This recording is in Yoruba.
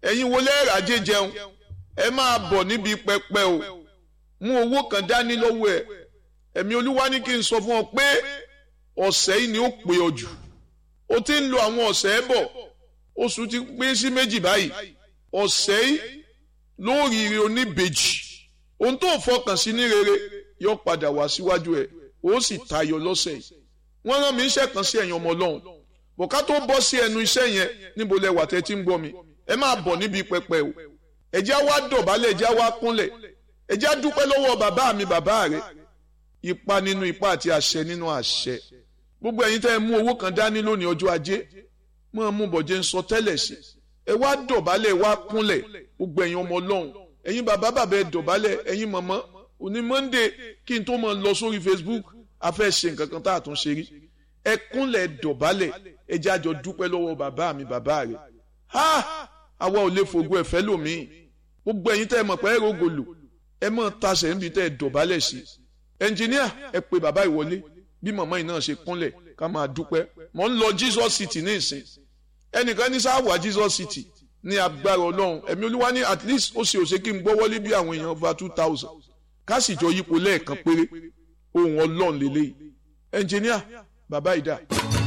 ẹ̀yin wo lẹ́ẹ̀rà jẹ́ jẹun ẹ máa bọ̀ níbi pẹpẹ o mú owó kan dání lọ́wọ́ ẹ ẹ̀mí olúwa ní kí n sọ fún ọ pé ọ̀sẹ̀ yìí ni ó pè ọ jù o ti ń lo àwọn ọ̀sẹ̀ ẹ bọ̀ oṣù ti pín sí méjì báyìí ọ̀sẹ̀ yìí lóríire oníbejì ohun tó fọkàn sí ní rere yóò padà wá síwájú ẹ ó sì tayọ lọ́sẹ̀ yìí wọ́n rán mi iṣẹ́ kan sí ẹ̀yin ọmọ ọlọ́run bọ̀ká tó bọ́ sí ẹnu iṣẹ́ yẹn níbo lẹ wà tẹ́ tí ń gbọ́ mi ẹ máa bọ̀ níbi pẹpẹ o ẹjẹ́ wá dọ̀bálẹ̀ ẹjẹ́ wá kúnlẹ̀ ẹjẹ́ dúpẹ́ lọ́wọ́ bàbá mi bàbá rẹ ipa nínú ipa àti àṣẹ nínú àṣẹ gbogbo ẹ̀yin tẹ́ ẹ mú owó kan dání lónìí ọjọ́ ajé mọ́ mú bọ̀jẹ́ ń sọ tẹ́lẹ̀ sí ẹ wá dọ̀bálẹ̀ wá kúnlẹ̀ gbogbo ẹ̀yin ọmọ ọlọ́run ẹ̀yin bàbá bàbá ẹ dọ̀bálẹ̀ ẹ̀yin mọ̀mọ́ òní monday kí n tó mọ̀ lọ sórí facebook a fẹ́ ṣe nǹkan kan tá a tún ṣe rí ẹ kúnlẹ̀ dọ̀bálẹ̀ ẹ jẹ́ àjọ dúpẹ́ lọ́wọ́ bàbá mi bàbá rẹ̀ ha àwa ò lè fògo ẹ̀fẹ́ lòmíì gbogbo ẹ̀yin tẹ́ ẹ mọ̀ pé ẹ rògòlò ẹ mọ̀ tasẹ̀ níbi tẹ́ ẹ dọ̀bálẹ̀ sí ẹnjìníà ẹ pe bàbá ìwọlé bí màmá yìí náà ṣe kúnlẹ̀ ká máa dúpẹ́ mò ń lọ jesus city ní ìsìn ẹnìkan ní sáwà jesus city ní agbára ọlọ́run ẹ̀mí olúwa ní at least ó ṣe òṣè kí n gbọ́ wọlé bí àwọn èèyàn over two thousand ká sì jọ yípo lẹ́ẹ̀kan péré ohun ọlọ́run lélẹ́yìí ẹnjìníà bàbá ìdá.